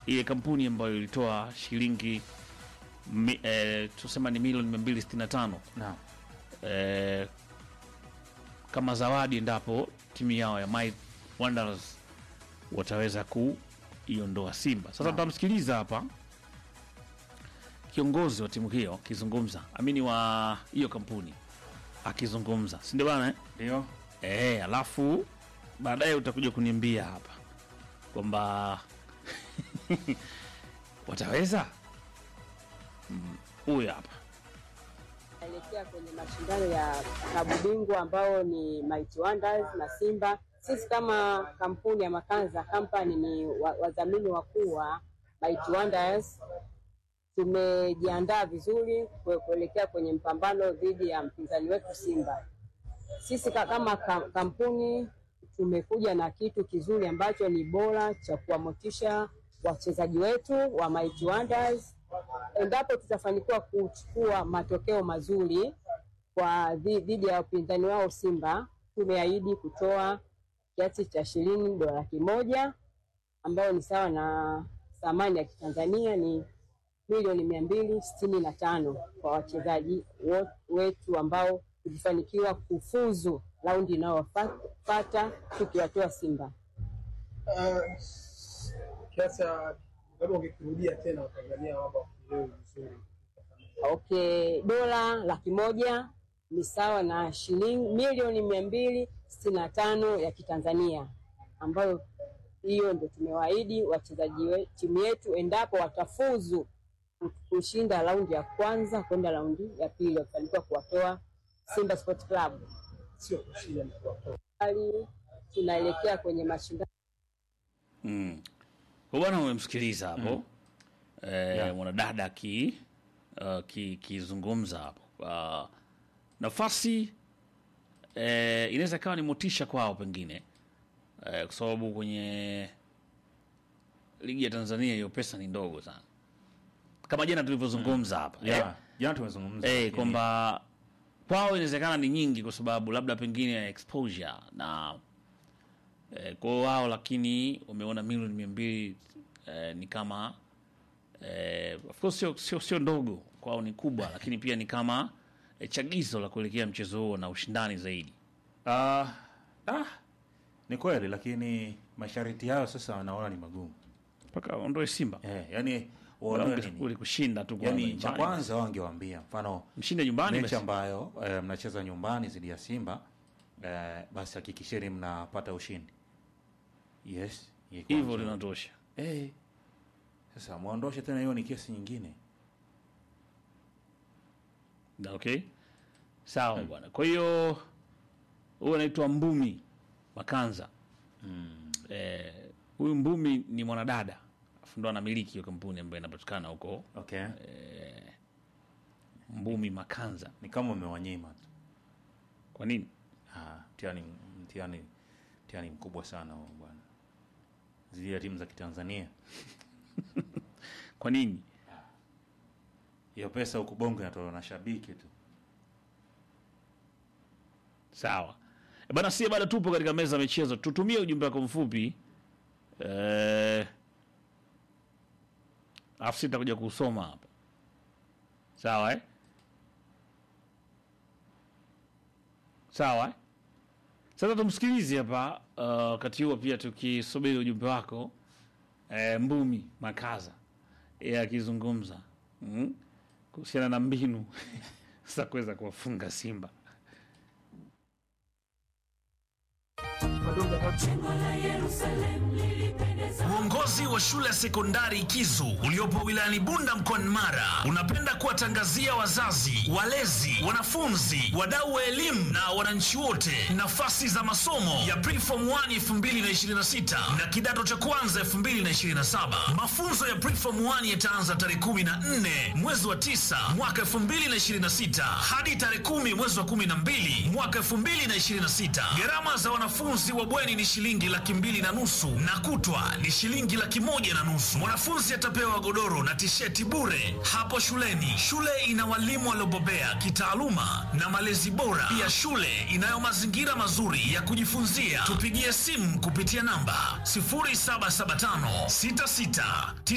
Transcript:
ile kampuni ambayo ilitoa shilingi mi, eh, tusema ni milioni 265 Naam. eh, kama zawadi endapo timu yao ya Might Wanderers wataweza kuiondoa Simba. Sasa tutamsikiliza hapa kiongozi wa timu hiyo akizungumza, amini wa hiyo kampuni akizungumza, si ndio bana eh? Ndio. Eh, alafu baadaye utakuja kuniambia hapa kwamba wataweza. Mm, Huyu hapa Naelekea kwenye mashindano ya klabu bingwa ambao ni Mighty Wonders na Simba. Sisi kama kampuni ya Makanza Company ni wa- wadhamini wakuu wa Mighty Wonders. Tumejiandaa vizuri kue- kuelekea kwenye mpambano dhidi ya mpinzani wetu Simba. Sisi ka- kama ka- kampuni tumekuja na kitu kizuri ambacho ni bora cha kuwamotisha wachezaji wetu wa Mighty Wonders endapo tutafanikiwa kuchukua matokeo mazuri kwa dhi- dhidi ya wapinzani wao Simba, tumeahidi kutoa kiasi cha shilingi dola laki moja ambayo ni sawa na thamani ya kitanzania ni milioni mia mbili sitini na tano kwa wachezaji wo- wetu ambao tulifanikiwa kufuzu raundi inayofuata tukiwatoa Simba. Ah, kiasi cha labda ungekirudia tena Watanzania waba wakielewe vizuri. Okay, dola laki moja ni sawa na shilingi milioni mia mbili sitini na tano ya Kitanzania, ambayo hiyo ndio tumewaahidi wachezaji we- timu yetu endapo watafuzu kushinda raundi ya kwanza kwenda raundi ya pili, wakifanikiwa kuwatoa Simba Sport Club. Sio kushinda ni kuwatoa. Bali tunaelekea kwenye mashindano mm. Kwa bwana umemsikiliza hapo eh, mwanadada ki uh, ki- kizungumza hapo uh, nafasi eh, inaweza ikawa ni motisha kwao pengine eh, kwa sababu kwenye ligi ya Tanzania hiyo pesa ni ndogo sana, kama jana tulivyozungumza hapa eh, Yeah. Jana tumezungumza. eh, lakini- kwamba kwao inawezekana ni nyingi kwa sababu labda pengine ya exposure na eh, kwao wao, lakini wameona milioni mia mbili eh, ni kama eh, of course sio, sio, sio ndogo kwao, ni kubwa, lakini pia ni kama eh, chagizo la kuelekea mchezo huo na ushindani zaidi. Ah, ah, ni kweli lakini masharti hayo sasa wanaona ni magumu. mpaka ondoe Simba Eh, yani waondoe nini? uli kushinda tu kwanza Yani cha nyumbani. kwanza wangewaambia mfano mshinde nyumbani mechi basi. ambayo eh, mnacheza nyumbani dhidi ya Simba eh, basi hakikisheni mnapata ushindi. Yes, ye kwanza. hivyo linatosha. Eh. Sasa muondoshe tena, hiyo ni kesi nyingine. Na, okay sawa bwana kwa hiyo huyu anaitwa mbumi makanza Eh, huyu mbumi ni mwanadada afu ndo anamiliki hiyo kampuni ambayo inapatikana huko Okay. mbumi makanza Ni kama umewanyima tu. kwa nini Ah, mtihani mtihani mtihani mkubwa sana huo bwana. Zidi ya timu za Kitanzania. kwa nini Hiyo pesa huku Bongo inatolewa na shabiki tu. sawa E bana sie bado tupo katika meza ya michezo tutumie ujumbe wako mfupi eh, alafu sitakuja kusoma hapa sawa eh? sawa eh? sasa tumsikilize hapa uh, wakati huo pia tukisubiri ujumbe wako eh, mbumi makaza yeye akizungumza mm? kuhusiana na mbinu za kuweza kuwafunga simba Uongozi wa shule ya sekondari Kizu uliopo wilayani Bunda mkoani Mara unapenda kuwatangazia wazazi, walezi, wanafunzi, wadau wa elimu na wananchi wote nafasi za masomo ya Preform 1 2026 na kidato cha kwanza 2027. Mafunzo ya Preform 1 yataanza tarehe 14 mwezi wa 9 mwaka 2026 hadi tarehe 10 mwezi wa 12 mwaka 2026. Gharama za wanafunzi wa bweni ni shilingi laki mbili na nusu na kutwa ni shilingi laki moja na nusu. Mwanafunzi atapewa godoro na tisheti bure hapo shuleni. Shule ina walimu waliobobea kitaaluma na malezi bora. Pia shule inayo mazingira mazuri ya kujifunzia. Tupigie simu kupitia namba 0775 66